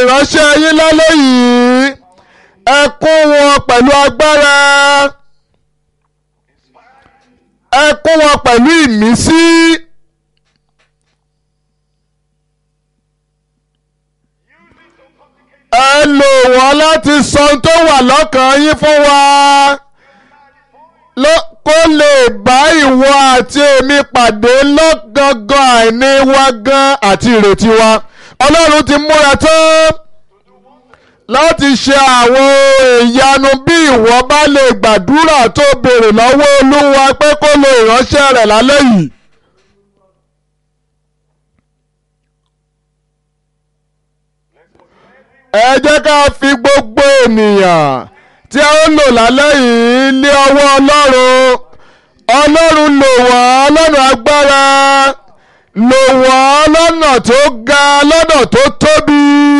ìránṣẹ́ yín lálẹ́ yìí ẹ kún wọn pẹ̀lú agbára ẹ kún wọn pẹ̀lú ìmísí. ẹ lò wọ́n láti sọ ohun tó wà lọ́kàn yín fún wa ló- kó lè bá ìwọ àti èmi pàdé lọ́gangan àìní wa gan àti ìrètí wa ọlọ́run ti múra tán láti ṣe àwọn ìyanu bí ìwọ bá lè gbàdúrà tó béèrè lọ́wọ́ olúwa pé kó lo ìránṣẹ́ rẹ̀ lálẹ́ yìí. ẹ jẹ́ ká fi gbogbo ènìyàn tí a ó lò lálẹ́ yìí lé ọwọ́ ọlọ́run ọlọ́run lò wọ́n lọ́nà agbára lò wọ́n lọ́nà tó ga lọ́nà tó tóbi.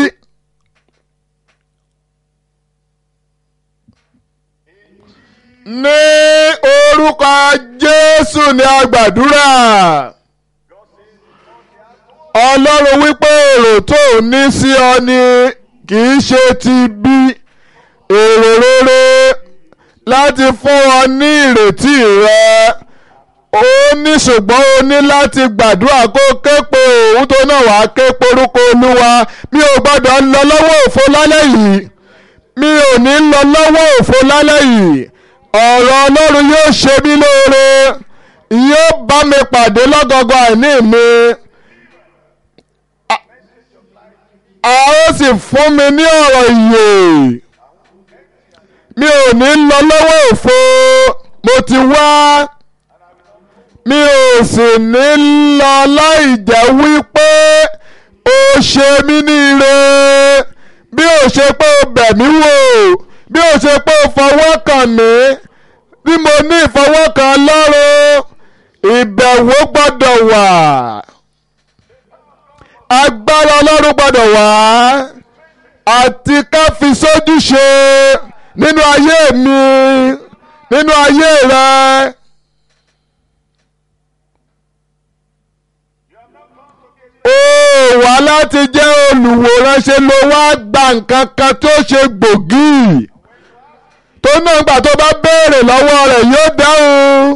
ní orúkọ jésù ni a gbàdúrà ọlọ́run wípé èrò tó ní sí ọ ni kì í ṣe ti bí èrò rere láti fún ọ ní ìrètí rẹ ó ní ṣùgbọ́n o ní láti gbàdúrà kó ké pe òun tó náà wàá ké porúkọ olúwa mi ò gbọ́dọ̀ lọ lọ́wọ́ òfo lálẹ́ yìí mi ò ní lọ lọ́wọ́ òfo lálẹ́ yìí ọ̀rọ̀ ọlọ́run yóò ṣe mí lóore yóò bá mi pàdé lọ́gọ́gọ́ àìní mi a ó sì fún mi ní ọ̀rọ̀ ìyè mi ò ní lọ lọ́wọ́ òfo mo ti wá mi ò sì ní lọ láì jẹ́ wípé o ṣe mí ní ire bí o ṣe pé o bẹ̀ mí wò bí o ṣe pé o fọwọ́ kàn mí bí mo ní ìfọwọ́kàn lọ́rùn ìbẹ̀wò gbọ́dọ̀ wà agbára ọlọ́run gbọ́dọ̀ wá àti ká fi sójú ṣe nínú ayé mi nínú ayé rẹ. ó wá láti jẹ́ olùwòran ṣe ló wá gba nǹkan kan tó ṣe gbòógì tó náà gbà tó bá béèrè lọ́wọ́ rẹ̀ yóò dáhùn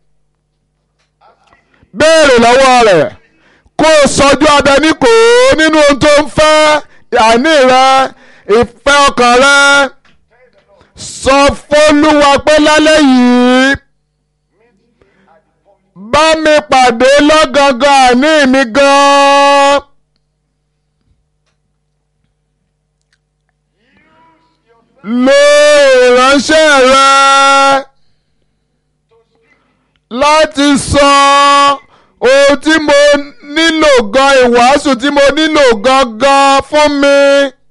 béèrè lọ́wọ́ rẹ̀ kó o sọjú abẹ ní kò ó nínú ohun tó ń fẹ́ àní rẹ ìfẹ́ ọkàn rẹ sọ fólúwa pé lálẹ́ yìí bá mi pàdé lọ́gangan àní mi gan-an. lo ìránṣẹ́ rẹ láti sọ ohun tí mo nílò gan ìwàásù tí mo nílò gangan fún mi.